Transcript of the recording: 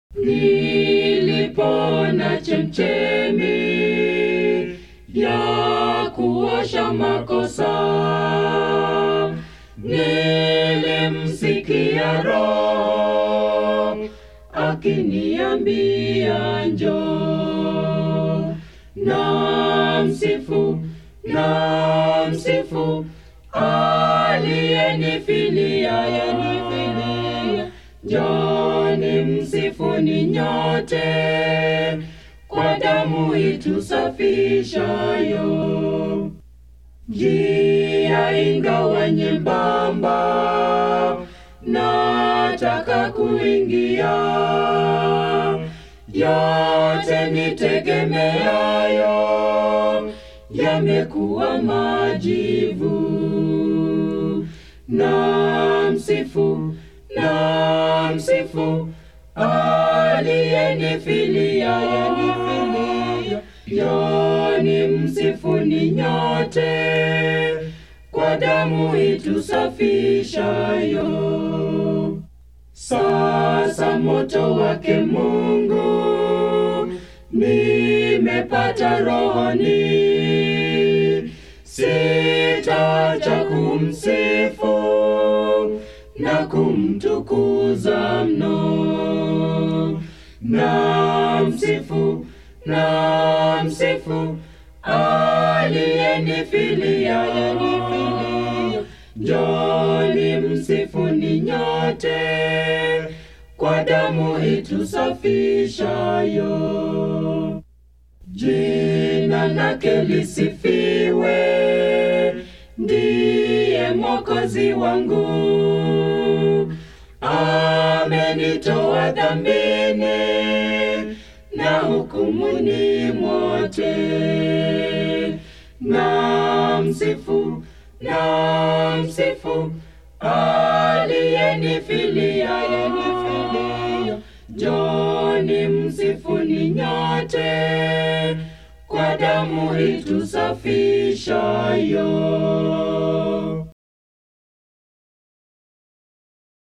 Nilipona chemchemi ya kuosha makosa, nilimsikia Roho akiniambia njoo, na msifu na msifu aliyenifilia yenifilia, njoni msifuni nyote kwa damu itusafishayo. Njia ingawa nyembamba, nataka kuingia, yote nitegemeayo yamekuwa majivu. Na msifu na msifu aliyenifilia yenifilia, njoni msifuni nyote kwa damu itusafishayo. Sasa moto wake Mungu nimepata rohoni, sitaacha kumsifu na kumtukuza mno. Na msifu na msifu aliyenifilia yenifilia, njoni msifuni nyote kwa damu itusafishayo. Jina lake lisifiwe, ndiye mwokozi wangu, amenitoa dhambini na hukumuni mote. Na msifu na msifu aliyenifilia yenifilia, njoni msifuni nyote kwa damu itusafishayo.